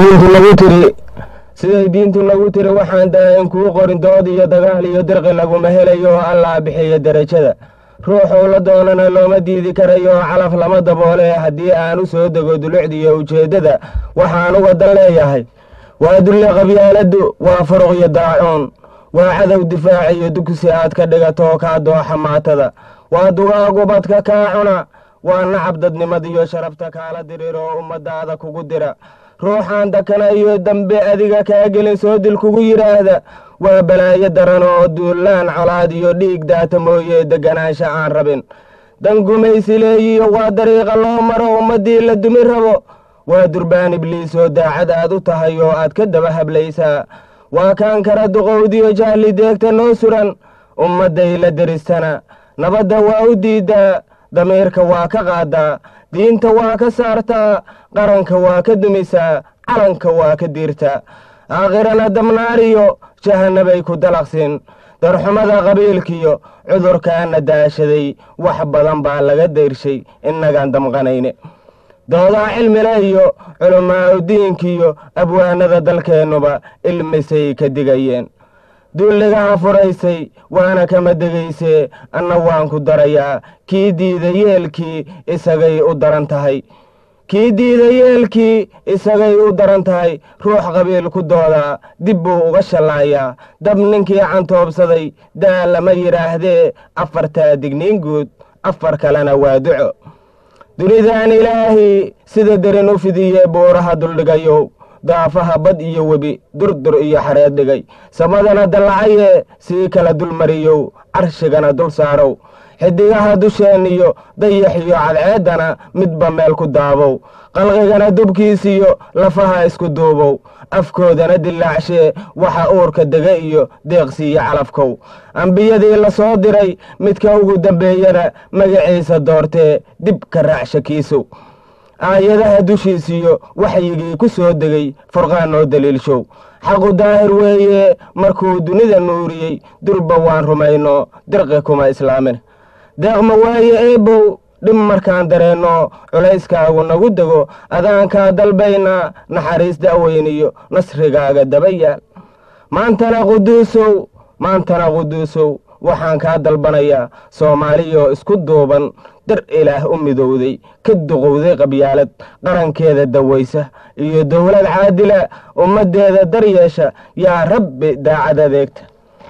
diintu nagu tiri siday diintu nagu tiri waxaan daahin kuu qorin dood iyo dagaal iyo dirqi laguma helayo oo allaa bixiya derajada ruuxuu la doonana looma diidi karayo oo calaf lama daboole haddii aan u soo dego dulucdiiyo ujeeddada waxaan uga dan leeyahay waa dulle qabyaaladdu waa furuq iyo daacuun waa cadow difaac iyo dugsi aad ka dhigato kaa dooxa maatada waa dugaagubadka kaa cuna waa nacab dadnimadiyo sharafta kaala dirir oo ummadaada kugu dira ruuxaan dakana iyo dambe adiga kaa gelin soo dil kugu yidhaahda waa balaayo daran oo duullaan colaad iyo dhiig daata mooye deganaansha aan rabin dan gumaysi leeyiyo waa dariiqa loo maro ummaddii la dumi rabo waa durbaan ibliis oo daacad aad u tahay oo aad ka daba hablaysaa waa kaan kara duqowdiyo jahli deegta noo suran ummadday la deristana nabadda waa u diiddaa damiirka waa ka qaadaa diinta waa ka saartaa qaranka waa ka dumisaa calanka waa ka diirtaa aakhirana dabnaariyo jahanabay ku dalaqsin darxumada qabiilkiyo cudurkaana daashaday wax badan baa laga dayrshay innagaan damqanayne doodaa cilmile iyo culammaa udiinkiyo abwaanada dalkeennuba ilmisay ka digayeen dulligaha furaysay waana kama degaysee anna waan ku darayaa kii diida yeelkii isagay u daran tahay kii diida yeelkii isagay u daran tahay ruux qabiil ku doodaa dib buu uga shallaayaa dab ninkii cantoobsaday daa lama yidhaahdee afartaa digniin guud afar kalena waa duco dunidaan ilaahi sida derin u fidiye buuraha duldhigayow daafaha bad iyo webi durdur iyo xareed dhigay samadana dallacaye sii kala dulmariyow carshigana dul saarow xidigaha dusheeniyo dayax iyo cadceeddana midba meel ku daabow qalqigana dubkiisiyo lafaha isku duubow afkoodana dillaacshee waxa uurka dega iyo deeqsiiyo calafkow ambiyadii la soo diray midka ugu dambeeyana magaciisa doortee dib ka raacshakiisow aayadaha dushiisiyo waxyigii ku soo degay furqaan oo daliilshow xaqu daahir weeye markuu dunida nuuriyey durba waan rumayno dirqi kuma islaamin deeqma waaye eebow dhib markaan dareenno culayskaagu nagu dego adaankaa dalbaynaa naxariis da'weyniyo nasrigaaga daba yaal maantana quduusow maantana quduusow waxaan kaa dalbanayaa soomaaliyoo isku duuban dar ilaah u midowday ka duqowday qabyaalad qarankeeda dawaysa iyo dowlad caadila ummaddeeda daryeesha yaa rabbi daacad adeegta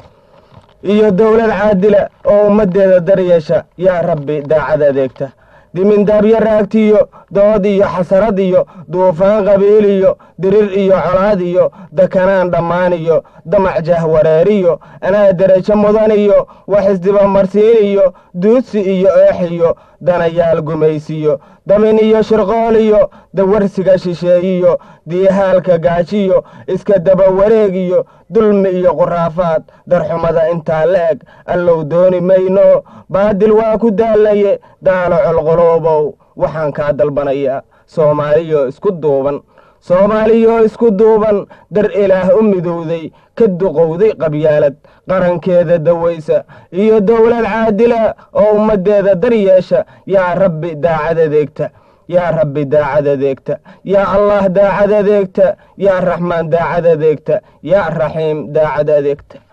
iyo dowlad caadila oo ummaddeeda daryeesha yaa rabbi daacad adeegta dimindaabyo raagtiyo dood iyo xasarad iyo duufaan qabiil iyo dirir iyo colaad iyo dakanaan dhammaan iyo damac jahwareeriyo anaa derajo mudan iyo wax isdibamarsiin iyo duudsi iyo eex iyo danayaal gumaysiyo damin iyo shirqool iyo dawarsiga shisheeyiyo diihaalka gaajiyo iska daba wareeg iyo dulmi iyo quraafaad darxumada intaa la eg allow dooni mayno baadil waa ku daalaye daalo colqoloobow waxaan kaa dalbanayaa soomaaliyo isku duuban soomaaliyoo isku duuban dar ilaah u midowday ka duqowday qabyaalad qarankeeda dawaysa iyo dowlad caadila oo ummaddeeda daryeesha yaa rabbi daacad adeegta yaa rabbi daacad adeegta yaa allah daacad adeegta yaa raxmaan daacad adeegta yaa raxiim daacad adeegta